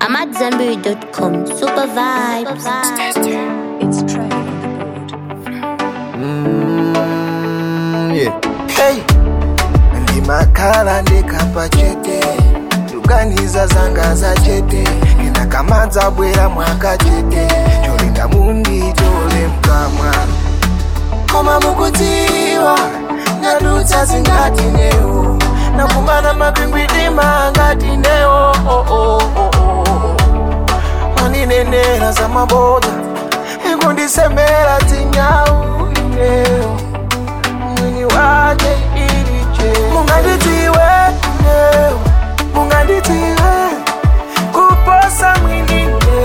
I'm at Zenberry.com. Super vibes. It's Trey on the board. Mm, yeah. Hey. ndimakhala ndikapa chete luganiza zanga za chete kena kamadza bwera mwaka chete cholinga munditole mkamwa koma mukudziwa ndadutsa zingati newo nakumana makwingwidima ngati newo oh, oh, oh, oh. maninenera za maboda ikundisemera tinyau inewo mwini wake iliche munganditiwe inewo munganditiwe kuposa mwinine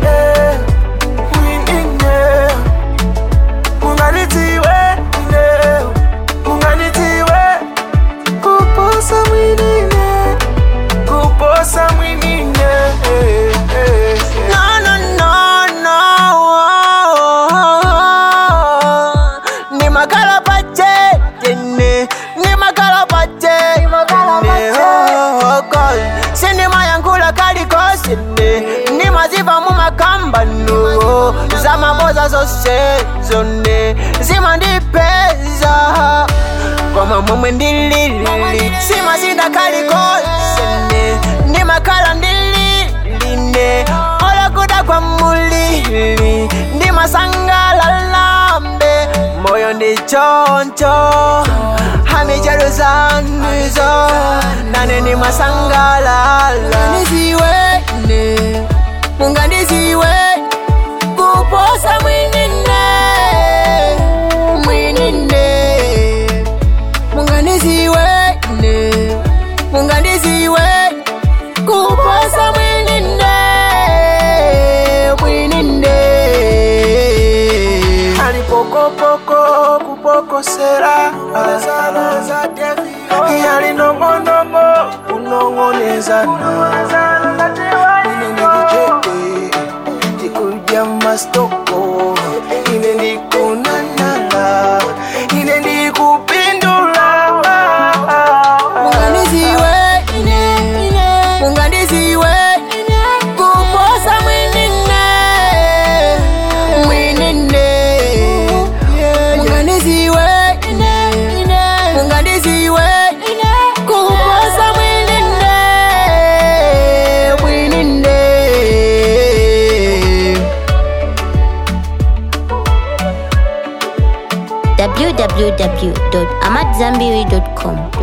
mwinine munganditiwe inewo munganditiwe kuposa mwinine kuposa mwinine no no no ni makala pachene ni makala pachene oh god sinima yankula kalikosene ni maziva mu makambano za maboza zose zone zimandipeza koma momwe ndilili simazinda kalikosene ni makala ndililine olakuda kwa mulili ndi masangalalambe moyo ndi choncho hamicheruzanizo nane ni masangalala niziwene mungandiziwe kuposa mwinine mwinine mungandiziwene mungandiziwe kuposa mwinine mwinine alipokopoko kupokosera yalinongonogo kunongonezana inendikicheke ndikuja mastoko ine ndikunanala ine ndikupindula munganiziwe munganiziwe kuposa mwinine mwinine munganiziwe munganiziwe kuposa mwinine mwinine www.amatzambiri.com.